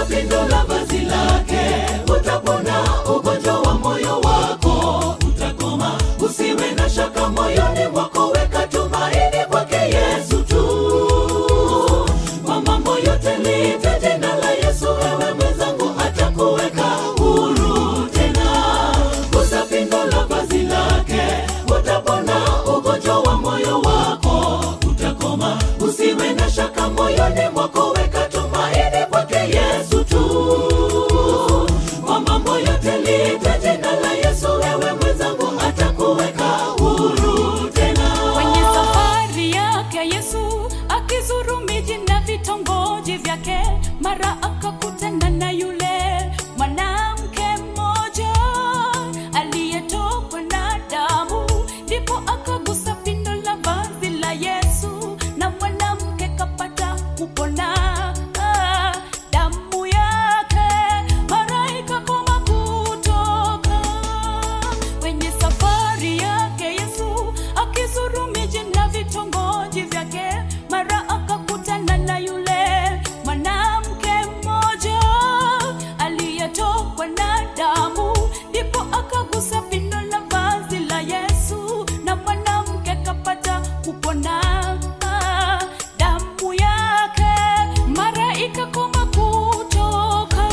pindo la vazi lake, utapona ugonjwa wa moyo wako, utakoma. Usiwe na shaka moyoni mwako, weka tumaini kwake Yesu tu. Kwa mambo yote liite jina la Yesu, ewe mwenzangu, atakuweka huru tena. Gusa pindo la vazi lake, utapona ugonjwa wa moyo wako, utakoma. Usiwe na shaka moyoni mwako, weka tumaini kwake Yesu tu. Kwa mambo yote liite jina la Yesu, ewe mwenzangu, atakuweka huru tena. Kwenye safari yake Yesu akizuru miji na vitongoji vyake, mara akakutana na yule mwanamke mmoja aliyetokwa na damu, ndipo akagusa pindo la vazi la Yesu na mwanamke kapata kupona. Ah, damu yake mara ikakoma kutoka kwenye safari yake Yesu akizuru miji na vitongoji vyake, mara akakutana na yule mwanamke mmoja aliyetokwa na damu, ndipo akagusa pindo la vazi la Yesu na mwanamke kapata kupona. Ah, Damu yake mara ikakoma kutoka.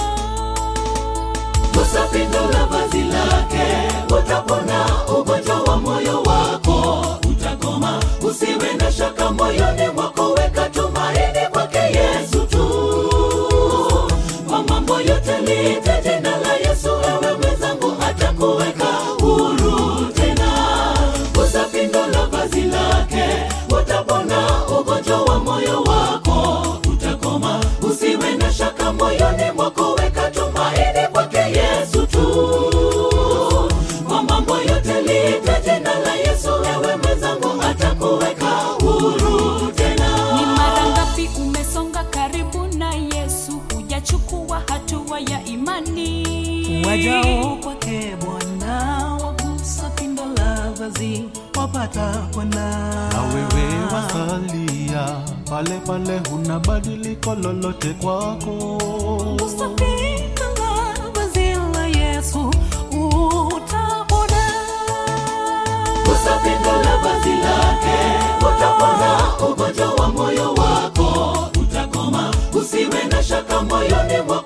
Gusa pindo la vazi lake, utapona ugonjwa wa moyo wako, utakoma. Usiwe na shaka moyoni mwako, weka tumaini kwake Yesu tu. Kwa mambo yote liite jina la Yesu, ewe mwenzangu, atakuweka huru tena. Gusa pindo la vazi lake, utapona ugonjwa wa moyo wako, utakoma. Usiwe na shaka moyoni mwako, weka tumaini kwake Yesu tu. Kwa mambo yote liite jina la Yesu, ewe mwenzangu, atakuweka huru tena. Ni mara ngapi umesonga karibu na Yesu, hujachukua hatua ya imani? wajao kwake Bwana wagusa pindo la vazi wapata Bwana. na wewe wasalia pale pale, huna badiliko lolote kwako. Gusa pindo la vazi la Yesu utapona. Gusa pindo la vazi lake, utapona ugonjwa wa moyo wako, utakoma. Usiwe na shaka moyoni mwako